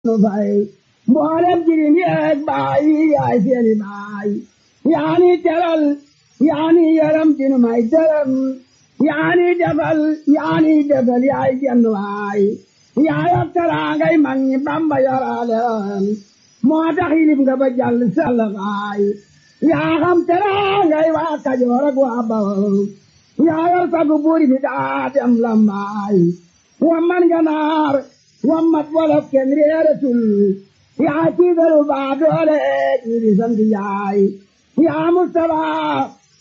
nu fay mboolem jirim yeeg baay yaay seeni baay yaani teral yaani yaram dinu may dërëm yaani defal yaani defal yaay jenn waay yaayab teraangay mag ñi bamba yoraaleen moo tax yilib nga ba jàll sall baay yaa xam teraangay waa kajoor ak waa bawol yaayal sagu buuri bi daa dem lambaay wamman ganaar wammat wolof kenn réeratul yaa tiigalu baa doole jiiri sant yaay yaa mustafaa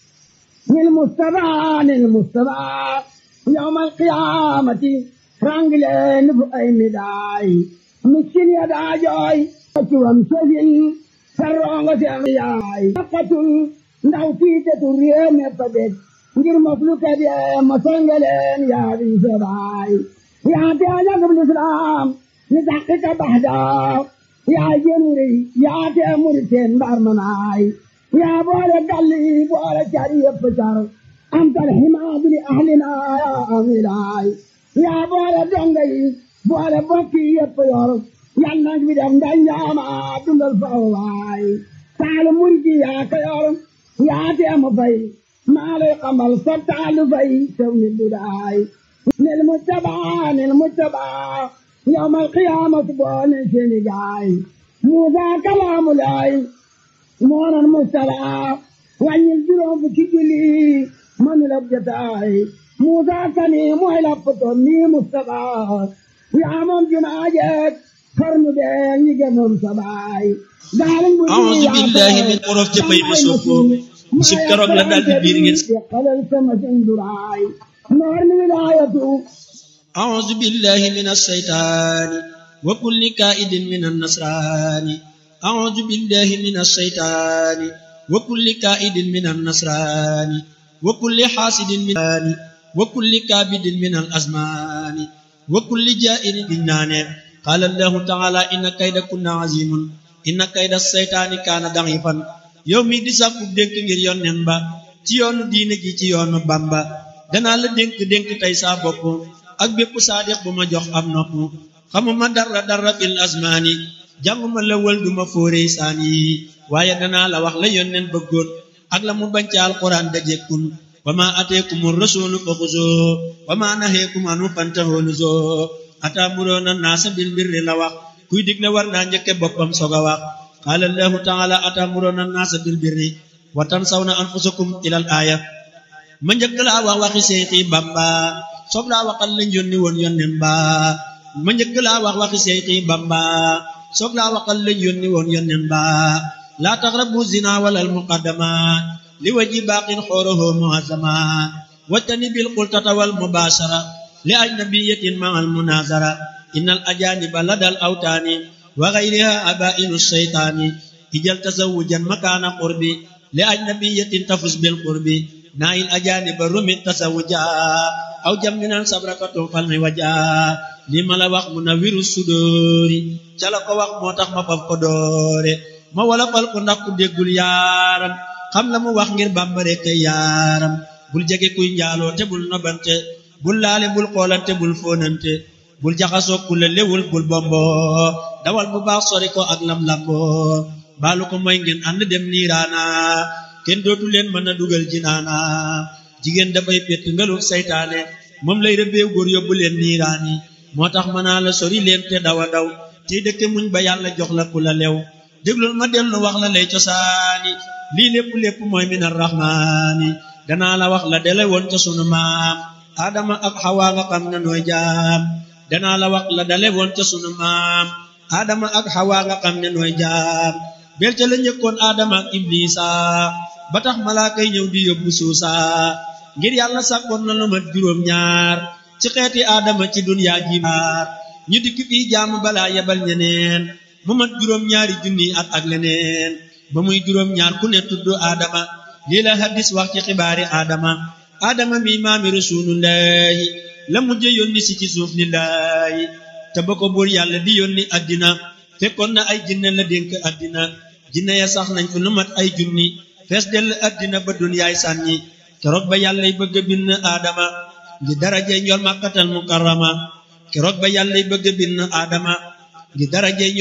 nil mustafaa nil mustafaa yawmal qiyaamati rangileen fu ay midaay miskin ya daa jooy cuwam sësin sarroongo seen yaay naqatul ndaw tiitetu réew meppa dég ngir moflu kede mosengeleen yaa di sebaay yaa te añagub lislaam ni daqiqa baxdaa yaa jenuri yaa te muriteen mbar manaay yaa boole galli boole cari yëpp car antal himaadu li ahlina yaa amilaay yaa boole donga yi boole bokki yëpp yor yal nag bi def ndanjaama dundal faw waay taalu murji yaa ko yor yaa te mu fay maa lay xamal sa taalu fay sew ni dudaay nil mujtabaa nil mujtabaa yawmal qiyaamati boole seeni gaay Muusaa kalaamu laay moonan mujtabaa wàññil juróom fukki julli mënul ab jotaay Muusaa kani mooy lappatoo nii mujtabaa yaa moom jumaa jeeg xarnu bee ñi gënoon sa baay أعوذ بالله من xorof ca bay ba soog ko musib keroog la daal di biir ngeen xalal sama sinduraay noor mi wilaayatu أعوذ بالله من الشيطان وكل كائد من النصران أعوذ بالله من الشيطان وكل كائد من النصران وكل حاسد من وكل كابد من الأزمان وكل جائر بالنان قال الله تعالى إن كيد كنا عظيم إن كيد الشيطان كان ضعيفا yow mi di sàkku dénk ngir yonnen ba ci yoonu diine ji ci yoonu bamba danaa la dénk dénk tey saa bopp ak bépp saadiq bu ma jox am nopp xamuma dara dara fil asmaani jànguma la wël duma fóorey saan yi waaye danaa la wax la yonnen bëggoon ak la mu bañ ca alquran dajekkun wa ma ateekumu rasulu fa xuzoo wa ma naheekum anu fantahoo nuzoo ataamuroona naasa bil birri la wax kuy digle war naa njëkke boppam soog a wax qaala allahu taala ataamuroona naasa bil birri wa tansawna anfusakum ilal aaya ma njëkk laa wax waxi seexi bamba soog laa waxal lañ yónni woon yonnen ba ma njëkk laa wax waxi seexi bamba soog laa waxal lañ yónni woon yonnen ba laa taqrabu zina walal muqaddama li waji baaqin xooroho muazama wattani bil qultata wal mubashara li ajnabiyatin ma al munazara innal ajaniba ladal awtaani wa ghayriha abainu shaytaani ijal tazawujan makaana qurbi li ajnabiyatin tafus bil qurbi naayil ajaniba rumit tasawuja aw jamminan sabrakatun falmi waja li ma la wax mu na wiru sudóori ca la ko wax moo tax ma faf ko doore ma wala fal ko ndax ku déggul yaaram xam la mu wax ngir bambare kay yaaram bul jege kuy njaaloo te bul nobante bul laale bul xoolante bul fóonante bul jaxasoo ku la lewul bul bombo dawal bu baax sori ko ak lam lambo baalu ko mooy ngeen ànd dem niiraana kenn dootu leen mën a dugal jinaana jigéen dafay pett ngalul saytaane moom lay rëbbeew góor yóbbu leen niiraani moo tax mën naa la sori leen te dawa daw tey dëkke muñ ba yàlla jox la ku la lew déglul ma dellu wax la lay cosaani lii lépp lépp mooy min arrahmaani danaa la wax la dele woon ca sunu maam aadama ak xawaa nga xam ne nooy jaam danaa la wax la dale woon ca sunu maam aadama ak xawaa nga xam ne nooy jaam bel ca la njëkkoon aadama ak iblisa ba tax malaakay ñëw di yóbbu suusa ngir yàlla sàkkoon na lu mat juróom ñaar ci xeeti aadama ci dunyaa ji maar ñu dikk fii jaamu balaa yebal ñeneen mu mat juróom ñaari junni at ak leneen ba muy juróom ñaar ku ne tudd aadama lii la hadis wax ci xibaari aadama aadama mi maami rasulullahi la mujje yónni si ci suuf lillahi te ba ko buur yàlla di yónni addina fekkoon na ay jinne la dénk addina jinne ya sax nañ fu lu mat ay junni fees dell addina ba dunyaay sànni keroog ba yàllay bëgg a bind aadama ngi darajay njol màkkatal mukarrama keroog ba yàllay bëgg a bind aadama gi daraje